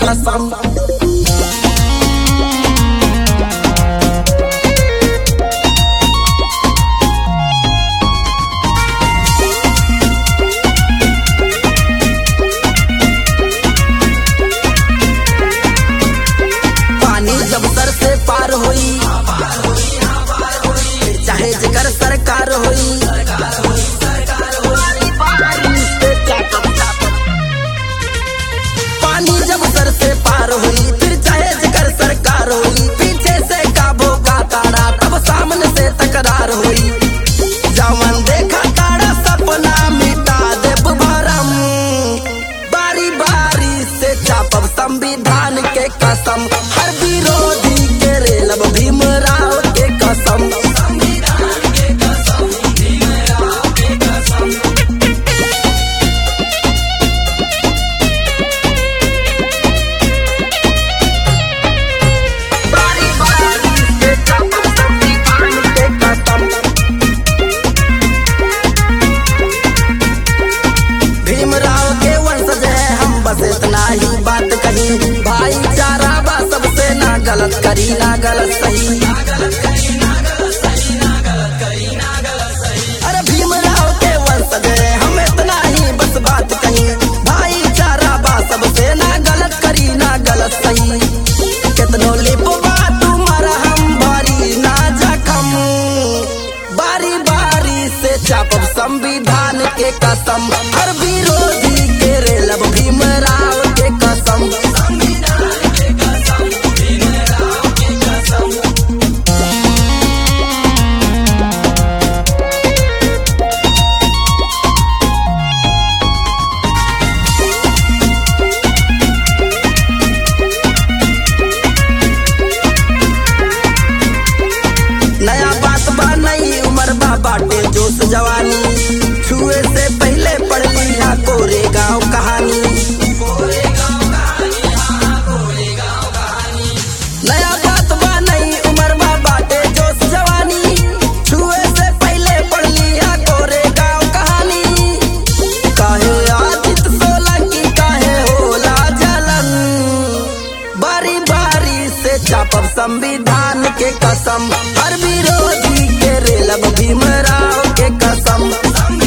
कसम पानी जब सर से पार होई चाहे जेकर सरकार होई पानी जब सर से पार हुई फिर चाहे जिकर सरकार हुई पीछे से काबो का तारा तब सामने से तकरार हुई जवन देखा तारा सपना मिटा दे भरम बारी बारी से चापब संविधान के कसम हर विरोधी के रेलब भीमराव के कसम बारी बारी से चापब संविधान के कसम भीमराव के वंशज है हम बस इतना ही बात कही भाईचारा बा सबसे ना गलत करी ना गलत सही अरे भीमराव के वंशज है हम इतना ही बस बात कही भाईचारा बा सबसे ना गलत करी ना गलत सही कितनो लिपवा तुम्हारा हम भारी ना जखम बारी बारी से चापब संविधान के कसम हर विरोधी के रेलब भीमराव के कसम नया बात बा नई उम्र बा बाटे जोश जवानी छुए से पहले पढ़ लिया कोरे गांव कहानी नया बात बा नई उम्र बा बाटे जोश जवानी छुए से पहले पढ़ लिया कोरे गांव कहानी काहे आदित सोलंकी काहे होला जलन बारी बारी से चापब संविधान के कसम हर विरोधी के रेलब भीमराव के कसम